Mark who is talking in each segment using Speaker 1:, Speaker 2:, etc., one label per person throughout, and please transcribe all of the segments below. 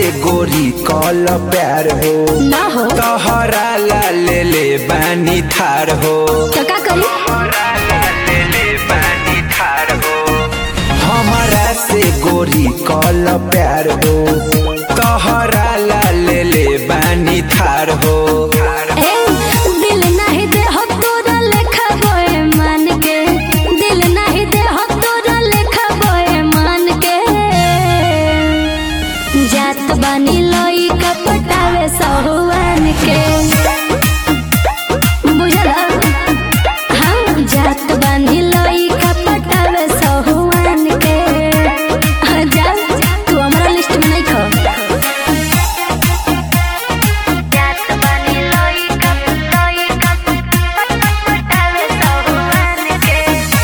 Speaker 1: गोरी कल प्यार हो
Speaker 2: ना हो
Speaker 1: तोहरा ला ले ले बानी थार हो
Speaker 2: तो का करी
Speaker 1: तोहरा ला ले ले बानी थार हो हमारा से गोरी कल प्यार हो तोहरा ला ले ले बानी थार हो
Speaker 2: ए दिल नहीं दे हो तोरा लेखा बोए मान के दिल नहीं दे हो तोरा लेखा बोए मान के जात बानी लोई का पटावे सहुआन के बुझला हम जात बानी लोई का पटावे सहुआन के हाँ, जा तू हमारा लिस्ट में नहीं खो जात बानी लोई कप लोई कप पटावे सहुआन के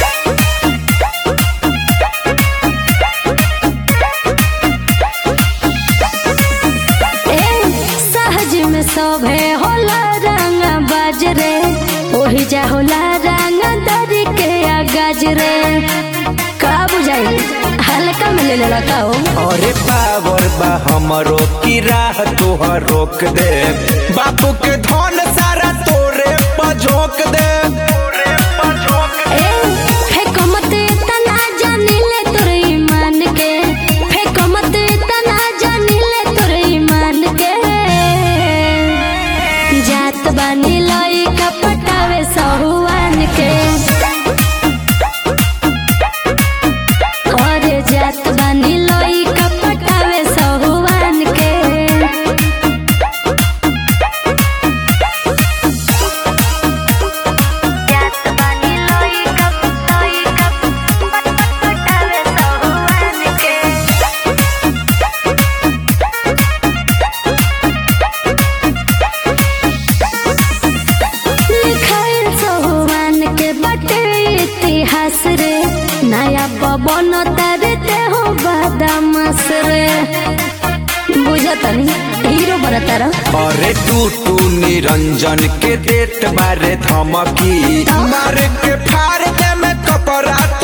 Speaker 2: ए सहज में सोभे होला रंग बाजरे ओही जा होला रंग दरी के आगाज रे का बुझाई हल्का में ले लेला का हो
Speaker 1: अरे पावर बा हमरो की राह तोहर रोक दे बापू के धन सारा तोरे पझोक दे तोरे पझोक
Speaker 2: ए फेको मत तना जानी ले तोर ईमान के फेको मत तना जानी ले तोर ईमान के जात बानी लई का पटावे सहुआन के और जात बानी लई का पटावे सहुआन के जात बानी लोई कप लोई कप पटावे सहुआन के लिखाइल सहुआन के बटे इतिहास रे नया पवन तरते हो बदमाश रे बुझतनी हीरो बनतारा
Speaker 1: अरे तू तू निरंजन के देत बारे धमकी मार के फाड़ दे में कपड़ा